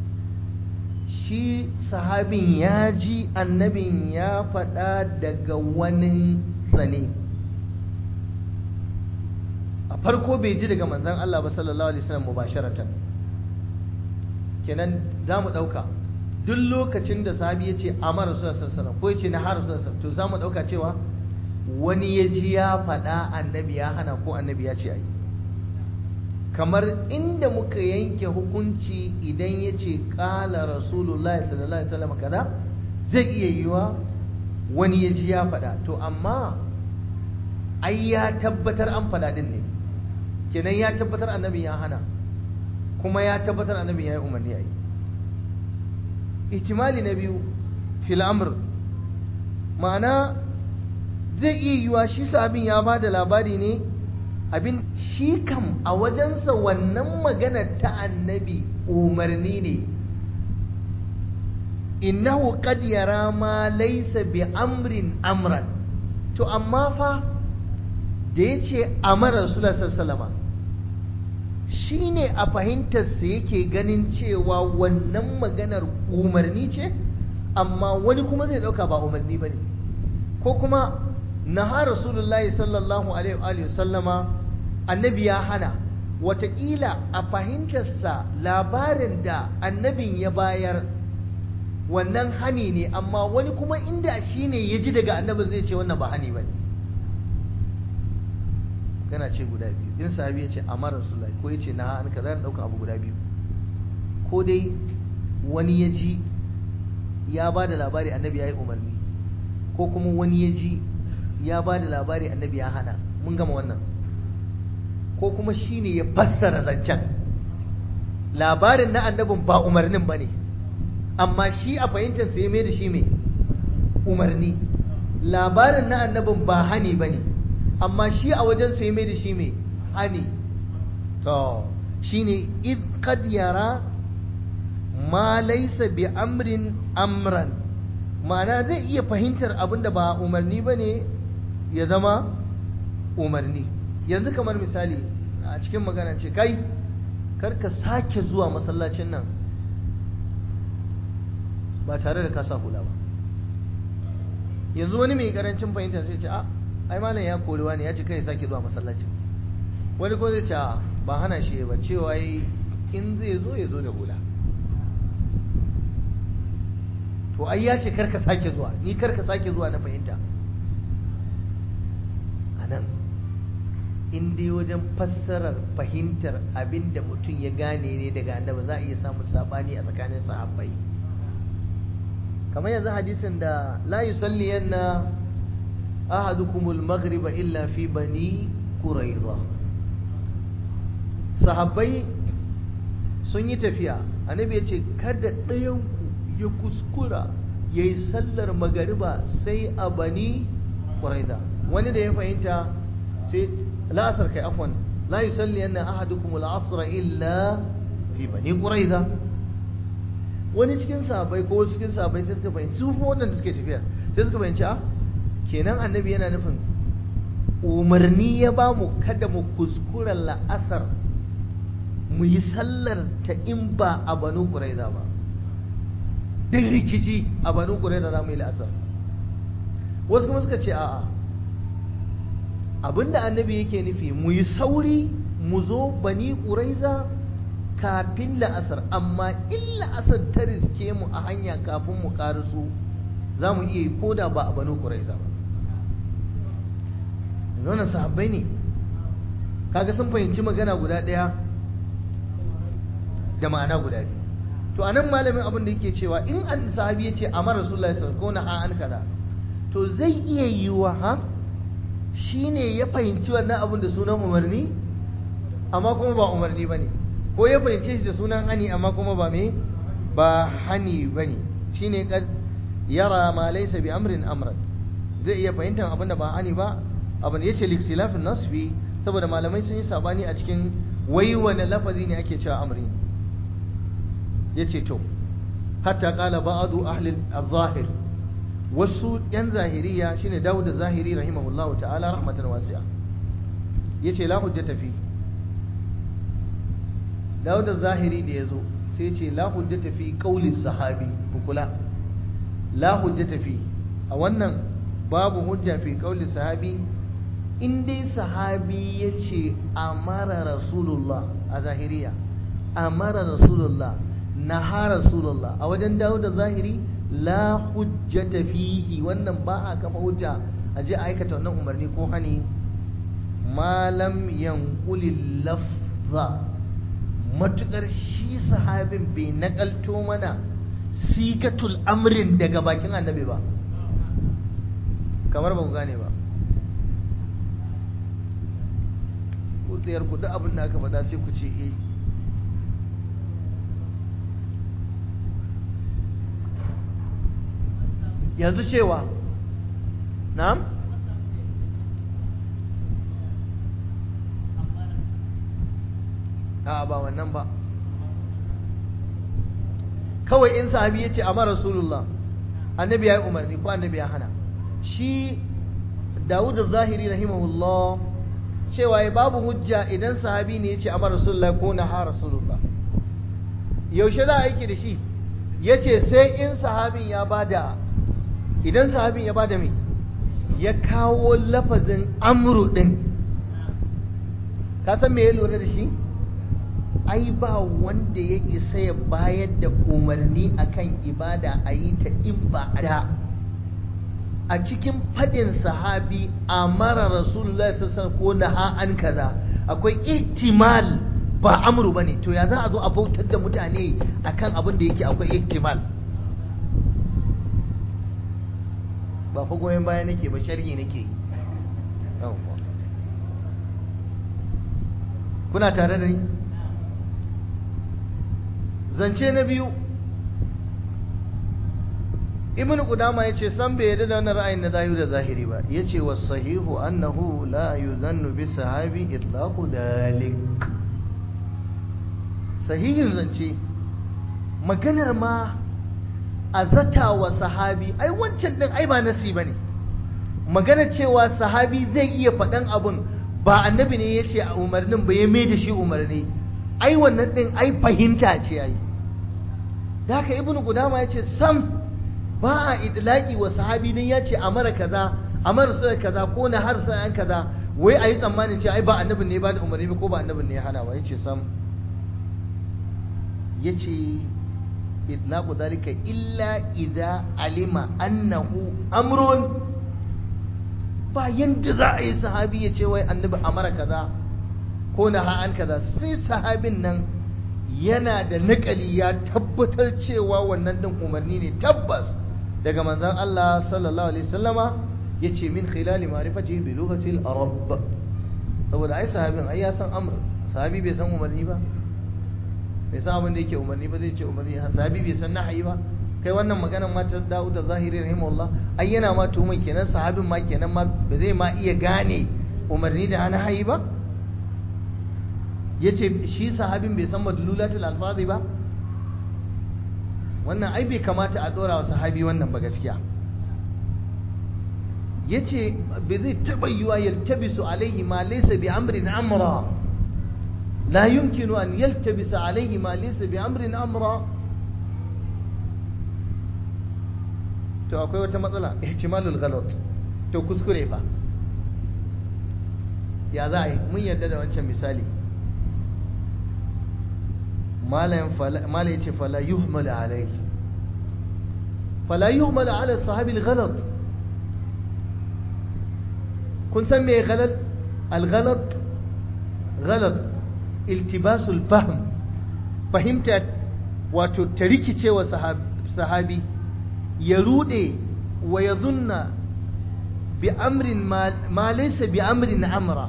S1: shi sahabin ya ji annabin ya faɗa daga wani sane a farko bai ji daga manzan Allah ba sallallahu alaihi wasallam mubasharatan kenan za mu ɗauka duk lokacin da sahabi ya ce amara sallallahu alaihi ko ya ce na har sallallahu to za mu ɗauka cewa wani ya ji ya faɗa annabi ya hana ko annabi ya ce ai kamar inda muka yanke hukunci idan ya ce ƙala rasulullahi sallallahu alaihi wasallam kaza zai iya yiwa wani ya ji ya faɗa to amma ai ya tabbatar an faɗa din ne kenan ya tabbatar annabi ya hana kuma ya tabbatar annabi ya yi umarni a yi ihtimali na biyu fil amr ma'ana zai iya yiwa shi abin ya ba da labari ne abin shi kam a wajensa wannan magana ta annabi umarni ne innahu qad yara ma laysa bi amrin amran to amma fa da ya ce amara rasulullah sallallahu shi ne a fahimtarsa yake ganin cewa wannan maganar umarni ce amma wani kuma zai dauka ba umarni ba ne ko kuma naha rasulullahi sallallahu alaihi sallama annabi ya hana wataƙila a fahimtarsa labarin da annabin ya bayar wannan hani ne amma wani kuma inda shi ne ya ji daga annabin zai ce wannan ba hani ba ne magana ce guda biyu in sahabi ya ce amara rasulullahi ko ya ce na an kaza ɗauka abu guda biyu ko dai wani ya ji ya ba da labari annabi ya yi umarni ko kuma wani ya ji ya ba da labari annabi ya hana mun gama wannan ko kuma shi ne ya fassara zancen labarin na annabin ba umarnin ba ne amma shi a fahimtar sai mai da shi mai umarni labarin na annabin ba hani ba ne amma shi a wajen sai mai da shi mai hani to shi ne id qad yara ma laisa bi amrin amran ma'ana zai iya fahimtar abin da ba umarni ba ne ya zama umarni yanzu kamar misali a cikin magana ce kai karka sake zuwa masallacin nan ba tare da kasa hula ba yanzu wani mai karancin fahimta sai ce a ai malam ya korewa ne ya ce kai sake zuwa masallacin wani ko zai ce a ba hana shi ba cewa in zai zo ya zo da hula to ai ya ce karka sake zuwa ni karka sake zuwa na fahimta a nan in dai wajen fassarar fahimtar abin da mutum ya gane ne daga annabi za a iya samun sabani a tsakanin sahabbai kamar yanzu hadisin da la yusalli yanna ahadukumul maghriba illa fi bani quraiza sahabbai sun yi tafiya annabi ya ce kada ɗayanku ya kuskura ya yi sallar magariba sai a bani quraiza wani da ya fahimta sai la'asar kai afwan la yusalli anna ahadukum al-asr illa fi bani quraiza wani cikin sahabbai ko cikin sahabbai sai suka fahimci su fa wadanda suke tafiya sai suka fahimci a kenan annabi yana nufin umarni ya ba mu kada mu kuskura la'asar mu yi sallar ta in ba a banu quraiza ba duk rikici a banu quraiza za mu yi la'asar wasu kuma suka ce a'a abinda annabi yake nufi mu yi sauri mu zo bani ƙuraiza kafin la'asar amma in la'asar ta riske mu a hanya kafin mu ƙarasu za mu iya yi ko da ba a bani ƙuraiza ba nuna sahabbai ne kaga sun fahimci magana guda ɗaya da ma'ana guda biyu to a nan malamin abin da yake cewa in an sahabi ya ce amara rasulullahi sallallahu alaihi wasallam ko na an kaza to zai iya yiwa ha shi ne ya fahimci wannan abin da sunan umarni amma kuma ba umarni ba ne ko ya fahimce shi da sunan hani amma kuma ba me ba hani ba ne shi ne yara ma laisa bi amrin amran zai iya fahimtar abin da ba hani ba abin ya ce liktilafin nasfi saboda malamai sun yi sabani a cikin wai wani lafazi ne ake cewa amri ya ce to hatta kala ba'adu ahli al-zahir wasu yan zahiriya shine Dawud zahiri rahimahullahu ta'ala rahmatan wasi'a yace la hujjata fi Dawud zahiri da yazo sai yace la hujjata fi qauli sahabi kula la hujjata fi a wannan babu hujja fi qauli sahabi in dai sahabi yace amara rasulullah a zahiriya amara rasulullah naha rasulullah a wajen Dawud zahiri la hujjata fihi wannan ba a kafa hujja a je aikata wannan umarni ko hani malam yanqulil lafza matukar shi sahabin bai nakalto mana sigatul amrin daga bakin annabi ba kamar ba ku gane ba ku tsayar ku duk abin da aka faɗa sai ku ce eh yanzu cewa na'am a ba wannan ba kawai in sahabi ya ce amma rasulullah annabi ya yi umarni ko annabi ya hana shi dawud zahiri rahimahullah cewa ya babu hujja idan sahabi ne ya ce amma rasulullah ko na ha rasulullah yaushe za a aiki da shi ya ce sai in sahabin ya bada idan sahabin ya bada mai ya kawo lafazin amru din ka san me ya lura da shi ai ba wanda ya isa ya bayar da umarni akan ibada a yi ta in ba a da a cikin faɗin sahabi a mara rasulullah sassan ko naha an kaza akwai ihtimal ba amru bane to ya za a zo a bautar da mutane akan abin da yake akwai ihtimal ba fa goyon baya nake ba sharhi nake kuna tare da ni zance na biyu ibn qudama yace san bai yarda da wannan ra'ayin na zahiri da zahiri ba yace was sahihu annahu la yuzannu bi sahabi itlaqu dalik sahihin zance maganar ma a zata wa sahabi ai wancan din ai ba nasi bane maganar cewa sahabi zai iya faɗan abun ba annabi ne yace a umarnin ba ya mai da shi umarni ai wannan din ai fahimta ce ai da haka ibnu qudama yace sam ba a idlaki wa sahabi din ya ce a mara kaza a mara sai kaza ko na har sai kaza wai a yi tsammanin ce ai ba annabin ne ba da umarni ko ba annabin ne ya hana ba yace sam yace idlaqu dalika illa idza alima annahu amrun ba yanda za a yi sahabi ya ce wai annabi a mara kaza ko na ha an kaza sai sahabin nan yana da nakali ya tabbatar cewa wannan din umarni ne tabbas daga manzon Allah sallallahu alaihi wasallama yace min khilali ma'rifati bi lughati al-arab saboda ai sahabin ai ya san amr sahabi bai san umarni ba bai san abin da yake umarni ba zai ce umarni sahabi bai san nahayi ba kai wannan maganar ma ta Dawud az-Zahiri rahimahullah ai yana ma tuhumin kenan sahabin ma kenan ma ba zai ma iya gane umarni da nahayi ba yace shi sahabin bai san madlulatul alfazi ba wannan ai bai kamata a dora wa sahabi wannan ba gaskiya yace bai zai taba yiwa yaltabisu alaihi ma laysa bi amrin amra la yumkinu an yaltabisa alaihi ma laysa bi amrin amra to akwai wata matsala ihtimalul ghalat to kuskure fa ya za a yi mun yarda da wancan misali mala ya ce fala yuhmal alai fala yuhmal ala sahabi al-ghalat kun san me ghalal al-ghalat ghalat iltibasul fahm fahimta wato ta rikicewa sahabi ya rude wa ya zunna bi amrin ma laysa bi amrin amra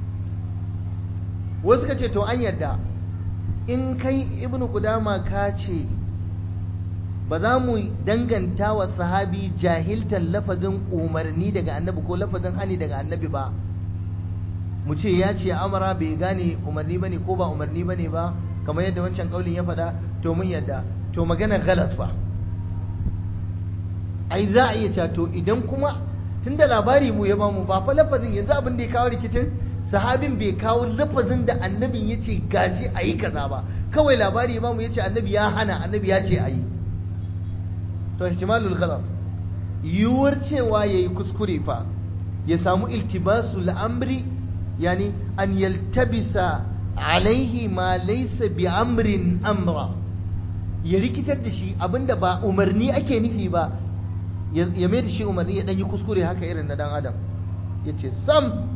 S1: wasu ka ce to an yadda in kai ibnu qudama ka ce ba za mu danganta wa sahabi jahiltan lafazin umarni daga annabi ko lafazin hani daga annabi ba mu ce ya ce amara bai gane umarni bane ko ba umarni bane ba kamar yadda wancan kaulin ya faɗa to mun yadda to magana galat ba ai za a iya cewa to idan kuma tunda labari mu ya bamu ba fa lafazin yanzu abin da ya kawo rikicin sahabin bai kawo lafazin da annabin ya ce gashi a yi kaza ba kawai labari ya bamu ya ce annabi ya hana annabi ya ce a yi to ihtimalul ghalat yiwuwar cewa ya yi kuskure fa ya samu iltibasul amri yani an yaltabisa alaihi ma laysa bi amrin amra ya rikitar da shi abinda ba umarni ake nufi ba ya mai da shi umarni ya dan yi kuskure haka irin na dan adam ya ce sam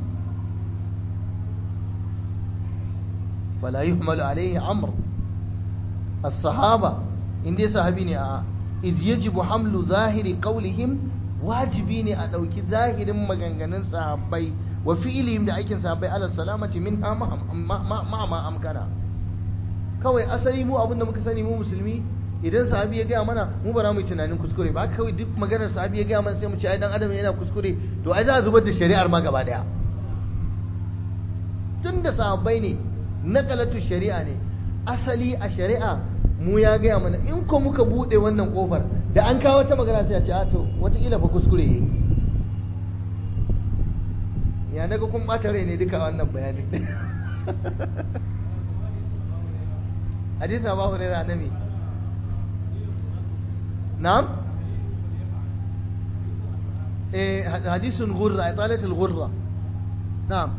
S1: fala yuhmalu alaihi amr as-sahaba in dai sahabi ne a idh yajibu hamlu zahiri qawlihim wajibi ne a ɗauki zahirin maganganun sahabbai wa fi'ilihim da aikin sahabbai ala salamati min ha ma amkana kawai asali mu abinda muka sani mu musulmi idan sahabi ya gaya mana mu ba za mu yi tunanin kuskure ba kawai duk maganar sahabi ya gaya mana sai mu ce ai dan adam yana kuskure to ai za a zubar da shari'ar ma gaba daya tun da sahabbai ne nakalatu shari'a ne asali a shari'a mu ya gaya mana in ko muka bude wannan kofar da an kawo ta magana sai a ce a to wataƙila fa kuskure yi ya naga kun ɓata rai ne duka wannan bayanin hadisi abu hurairah annabi na'am eh hadisun ghurra italatul ghurra na'am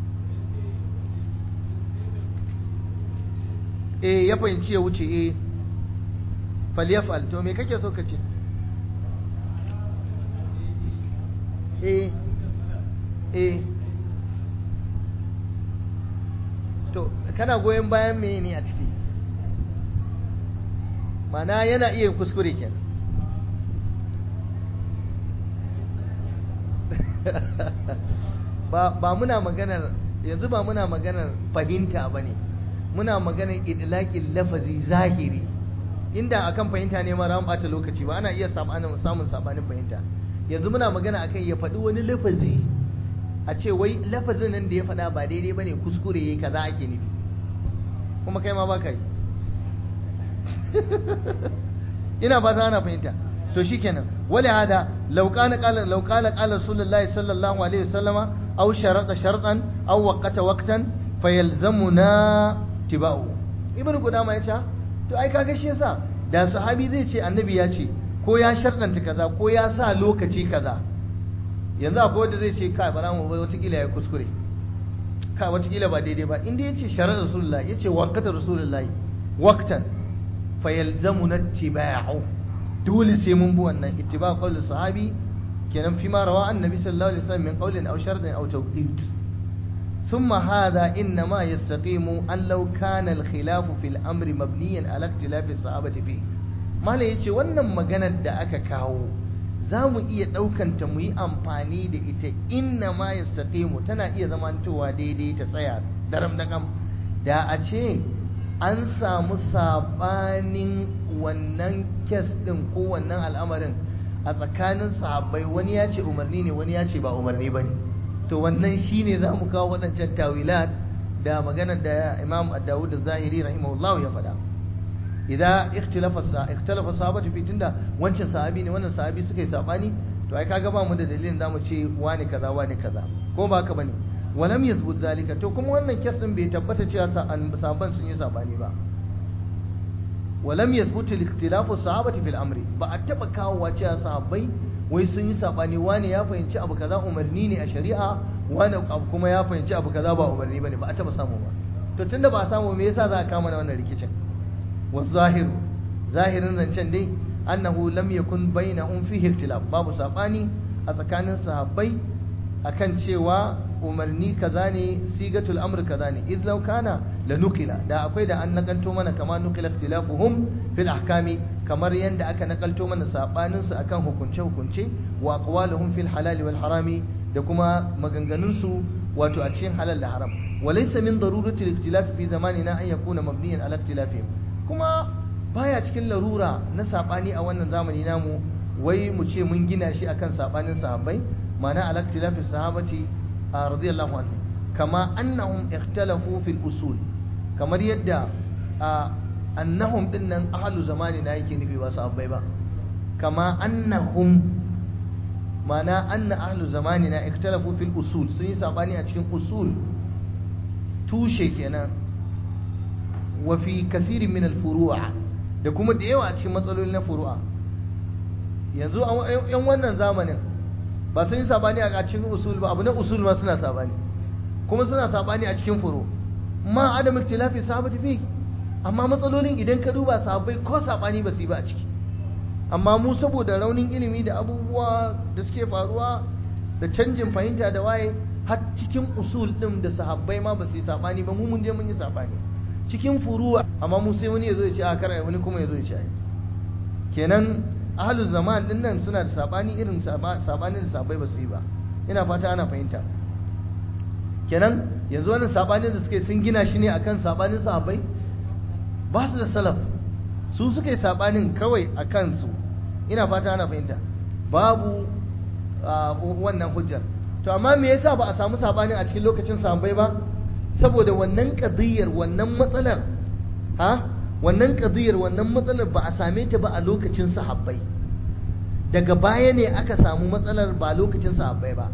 S1: eh ya fahimci ya wuce eh falyafal to me kake so ka ce eh eh to kana goyon bayan me ne a ciki mana yana iya kuskure kenan ba muna maganar yanzu ba muna maganar fahimta ba ne muna maganar idlaƙin lafazi zahiri inda akan fahimta ne mara ɓata lokaci ba ana iya samun sabanin fahimta yanzu muna magana akan ya faɗi wani lafazi a ce wai lafazin nan da ya faɗa ba daidai ba ne kuskure ya kaza ake nufi kuma kai ma ba ka yi ina fata ana fahimta to shikenan wali hada law kana qala law qala qala rasulullahi sallallahu alaihi wasallama aw sharata shartan aw waqata waqtan fayalzamuna tibau ibnu qudama yace to ai kaga shi yasa da sahabi zai ce annabi ya ce ko ya sharɗanta kaza ko ya sa lokaci kaza yanzu akwai wanda zai ce kai bara mu bai watakila ya kuskure kai watakila ba daidai ba inda ya ce sharar rasulullah ya ce waqata rasulullah waqtan fayalzamuna tibau dole sai mun bi wannan ittiba qawli sahabi kenan fi ma rawa annabi sallallahu alaihi wasallam min qawlin aw shartin aw tawqit ثم هذا إنما يستقيم أن لو كان الخلاف في الأمر مبنيا على اختلاف الصحابة فيه ما لا يجي wannan maganar da aka kawo za mu iya ɗaukanta mu yi amfani da ita inna ma ya mu tana iya zamantowa daidai ta tsaya daram da kam da a ce an samu sabanin wannan kes ɗin ko wannan al'amarin a tsakanin sahabbai wani ya ce umarni ne wani ya ce ba umarni ba ne to wannan shine za mu kawo waɗancan tawilat da maganar da imam dawud da zahiri rahimahullahu ya faɗa idan ikhtalafa sahabatu fi tunda wancan sahabi ne wannan sahabi suka yi sabani to ai kaga ba mu da dalilin zamu ce wani kaza wani kaza ko ba haka bane walam yazbut zalika to kuma wannan kes din bai tabbata cewa sahabban sun yi sabani ba walam yazbut al-ikhtilafu sahabati fil amri ba a taba kawo cewa sahabbai wai sun yi sabani wani ya fahimci abu kaza umarni ne a shari'a wani abu kuma ya fahimci abu kaza ba umarni bane ba a taba samu ba to tunda ba a samu me yasa za a kama na wannan rikicin wa zahiru zahirin zancen dai annahu lam yakun bainahum fihi ikhtilaf babu sabani a tsakanin sahabbai akan cewa umarni kaza ne sigatul amr kaza ne idh law kana la nukila da akwai da an nakalto mana kama nukila ikhtilafuhum fil ahkami kamar yanda aka nakalto mana sabanin su akan hukunce hukunce wa aqwaluhum fil halali wal harami da kuma maganganun su wato a cikin halal da haram walaysa min darurati al-ikhtilaf fi zamanina an yakuna mabniyan ala ikhtilafihim kuma baya cikin larura na sabani a wannan zamani namu wai mu ce mun gina shi akan sabanin sahabbai ma'ana ala ikhtilafi sahabati radiyallahu anhu kama annahum ikhtalafu fil usul kamar yadda annahum dinnan ahlu zamani na yake nufi ba sahabbai ba kama annahum ma'ana anna ahlu zamani na ikhtalafu fil usul sun yi sabani a cikin usul tushe kenan wa fi kasirin min al-furu'a da kuma da yawa a cikin matsaloli na furu'a yanzu yan wannan zamanin ba sun yi sabani a cikin usul ba abu na usul ma suna sabani kuma suna sabani a cikin furu ma adam ikhtilafi sahabati fi amma matsalolin idan ka duba sahabbai ko sabani ba su yi ba a ciki amma mu saboda raunin ilimi da abubuwa da suke faruwa da canjin fahimta da waye har cikin usul din da sahabbai ma ba su yi sabani ba mu mun je mun yi sabani cikin furuwa amma mu sai wani ya zo ya ce a kara wani kuma ya zo ya ce ai kenan ahlul zaman din nan suna da sabani irin sabanin da sabai ba su yi ba ina fata ana fahimta kenan yanzu wannan sabanin da suke sun gina shi ne akan sabanin sahabbai ba su da salaf su suka yi sabanin kawai a kansu ina fata ana fahimta babu wannan hujjar to amma me yasa ba a samu sabanin a cikin lokacin sahabbai ba saboda wannan kadiyar wannan matsalar ha wannan kadiyar wannan matsalar ba a same ta ba a lokacin sahabbai daga baya ne aka samu matsalar ba lokacin sahabbai ba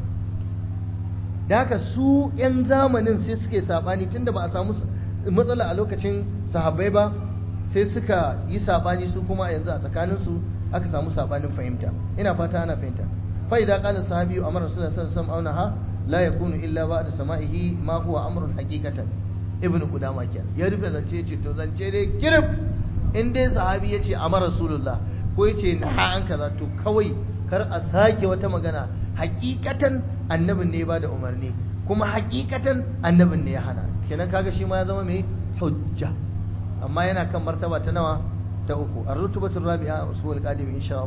S1: da haka su 'yan zamanin sai suke sabani tunda ba a samu matsala a lokacin sahabbai ba sai suka yi sabani su kuma yanzu a tsakaninsu aka samu sabanin fahimta ina fata ana fahimta fa idan qala sahabi amara sallallahu alaihi wasallam aunaha la yakunu illa ba'da sama'ihi ma huwa amrun haqiqatan ibnu qudama kenan ya rufe zance ce to zance dai kirif in dai sahabi yace amara rasulullah ko yace na an kaza to kawai kar a sake wata magana hakikatan annabin ne ya bada umarni kuma hakikatan annabin ne ya hana kenan kaga shi ma ya zama mai hujja amma yana kan martaba ta nawa ta uku ar-rutbatur rabi'a usul qadim insha